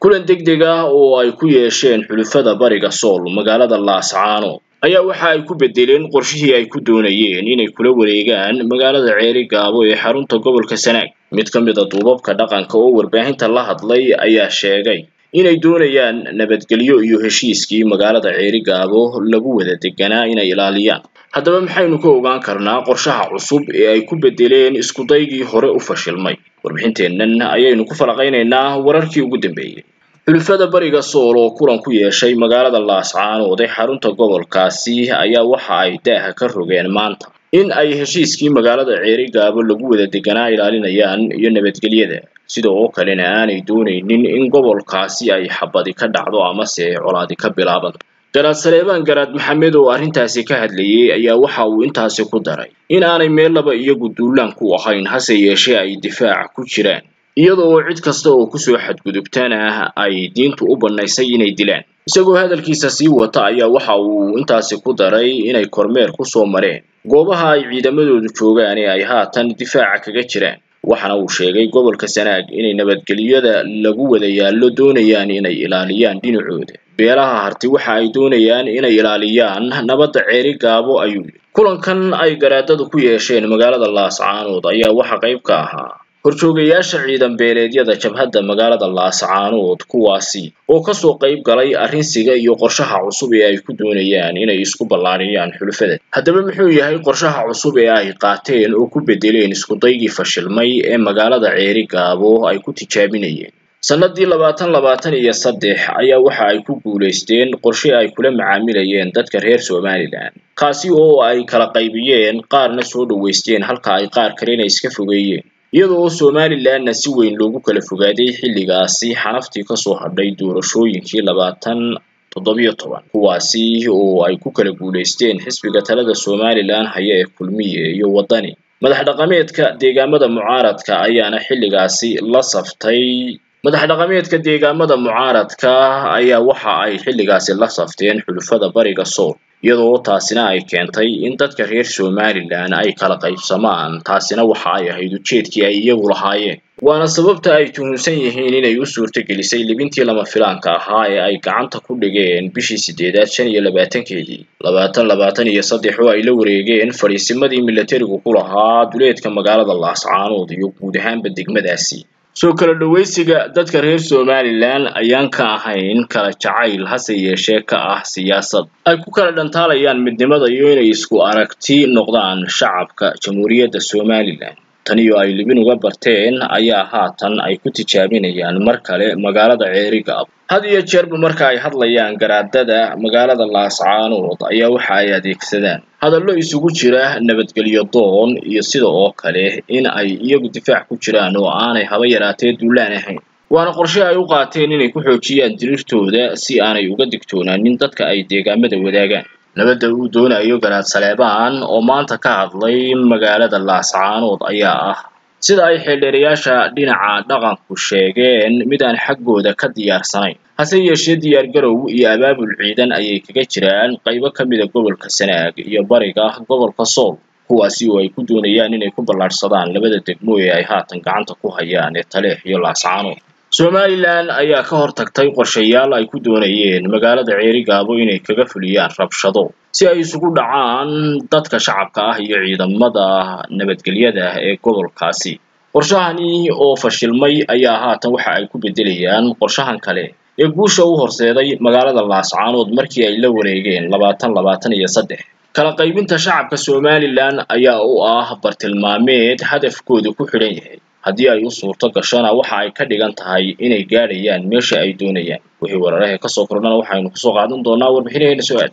kulan degdeg ah oo ay ku yeesheen xulufada bariga sool magaalada laascaano ayaa waxa ay ku bedeleen qorshihii ay ku doonayeen inay kula wareegaan magaalada ceeri gaabo ee xarunta gobolka sanaag mid ka mid a duubabka dhaqanka oo warbaahinta la hadlay ayaa sheegay inay doonayaan nabadgelyo iyo heshiiskii magaalada ceeri gaabo lagu wada deganaa inay ilaaliyaan haddaba maxaynu ka ogaan karnaa qorshaha cusub ee ay ku bedeleen iskudaygii hore u fashilmay warbixinteennan ayaynu ku falaqaynaynaa wararkii ugu dambeeyey xulufada bariga sool oo kulan ku yeeshay magaalada laascaanood ee xarunta gobolkaasi ayaa waxa ay daaha ka rogeen maanta in ay heshiiskii magaalada ceeri gaabo lagu wada deganaa ilaalinayaan iyo nabadgelyada sida oo kalena aanay doonaynin in gobolkaasi ay xabadi ka dhacdo amase colaadi ka bilaabanto garaad saleebaan garaad maxamed oo arrintaasi ka hadlayay ayaa waxa uu intaasi ku daray in aanay meel laba iyagu duulaan ku ahayn hase yeeshee ay difaac ku jiraan iyada oo cid kasta oo kusoo xadgudubtana ay diintu u bannaysay inay dilaan isagoo hadalkiisa sii wata ayaa waxa uu intaasi ku daray inay kormeer kusoo mareen goobaha ay ciidamadoodu joogaan ee ay haatan difaaca kaga jiraan waxaana uu sheegay gobolka sanaag inay nabadgelyada lagu wada yaallo doonayaan inay ilaaliyaan dhinacooda beelaha harti waxa ay doonayaan inay ilaaliyaan nabadda ceeri gaabo ayuu yidhi kulankan ay garaadadu ku yeesheen magaalada laascaanood ayaa waxa qayb ka ahaa horjoogayaasha ciidan beeleedyada jabhadda magaalada laascaanood kuwaasi oo kasoo qayb galay arrinsiga iyo qorshaha cusub ee ay ku doonayaan inay isku ballaariyaan xulufada haddaba muxuu yahay qorshaha cusub ee ay qaateen oo ku bedeleen iskudaygii fashilmay ee magaalada ceeri gaabo ay ku tijaabinayeen sannadii labaatan labaatan iyo saddex ayaa waxa ay ku guulaysteen qorshe ay kula macaamilayeen dadka reer somalilan kaasi oo ay kala qaybiyeen qaarna soo dhoweysteen halka ay qaar kalena iska fogeeyeen iyada oo somalilanna si weyn loogu kala fogaaday xilligaasi xanaftii kasoo hadhay doorashooyinkii labaatan toddobiyo toban kuwaasi oo ay ku kala guulaysteen xisbiga talada somalilan haya ee kulmiye iyo waddani madax dhaqameedka deegaamada mucaaradka ayaana xilligaasi la saftay madax dhaqameedka deegaamada mucaaradka ayaa waxa ay xilligaasi la safteen xulufada bariga sool iyadoo taasina ay keentay in dadka reer somalilan ay kala qaybsamaan taasina waxa ay ahayd ujeedkii ay iyagu lahaayeen waana sababta ay tuhunsan yihiin inay u suurtagelisay libintii lama filaanka ahaa ee ay gacanta ku dhigeen bishii sideedaad shan iyo labaatankeedii labaatan labaatan iyo saddex oo ay la wareegeen fadhiisimadii milatarigu ku lahaa duleedka magaalada laascaanood iyo guud ahaanba degmadaasi soo kala dhawaysiga dadka reer somalilan ayaan ka ahayn kala jacayl hase yeeshee ka ah siyaasad ay ku kala dhantaalayaan midnimada iyo inay isku aragti noqdaan shacabka jamhuuriyadda somalilan taniyo ay libin uga barteen ayaa haatan ay ku tijaabinayaan mar kale magaalada ceeri gaabo had iyo jeerba marka ay hadlayaan garaadada magaalada laascaanood ayaa waxa ay adeegsadaan hadallo isugu jira nabadgelyo doon iyo sida oo kale in ay iyagu difaac ku jiraan oo aanay haba yaraatee duulaan ahayn waana qorshe ay u qaateen inay ku xoojiyaan diriirtooda si aanay uga digtoonaanin dadka ay deegaamada wadaagaan nabadda uu doonayo garaad saleebaan oo maanta ka hadlay magaalada laascaanood ayaa ah sida ay xeeldheerayaasha dhinaca dhaqanku sheegeen mid aan xaggooda ka diyaarsanayn hase yeeshee diyaargarow iyo abaabul ciidan ayay kaga jiraan qaybo ka mida gobolka sanaag iyo bariga gobolka sool kuwaasi oo ay ku doonayaan inay ku ballaadhsadaan labada degmo ee ay haatan gacanta ku hayaan ee taleex iyo laascaanood somalilan ayaa ka hortagtay qorshayaal ay ku doonayeen magaalada ceeri gaabo inay kaga fuliyaan rabshado si ay isugu dhacaan dadka shacabka ah iyo ciidamada nabadgelyada ee gobolkaasi qorshahani oo fashilmay ayaa haatan waxa ay ku bedelayaan qorshahan kale ee guusha u horseeday magaalada laascaanood markii ay la wareegeen labaatan labaatan iyo saddex kala qaybinta shacabka somalilan ayaa u ah bartilmaameed hadafkooda ku xidhan yahay haddii ay u suurto gashona waxa ay ka dhigan tahay inay gaadhayaan meesha ay doonayaan wixii weeraraha kasoo kordhana waxaynu kusoo qaadan doonaa warbixinaheena su-aal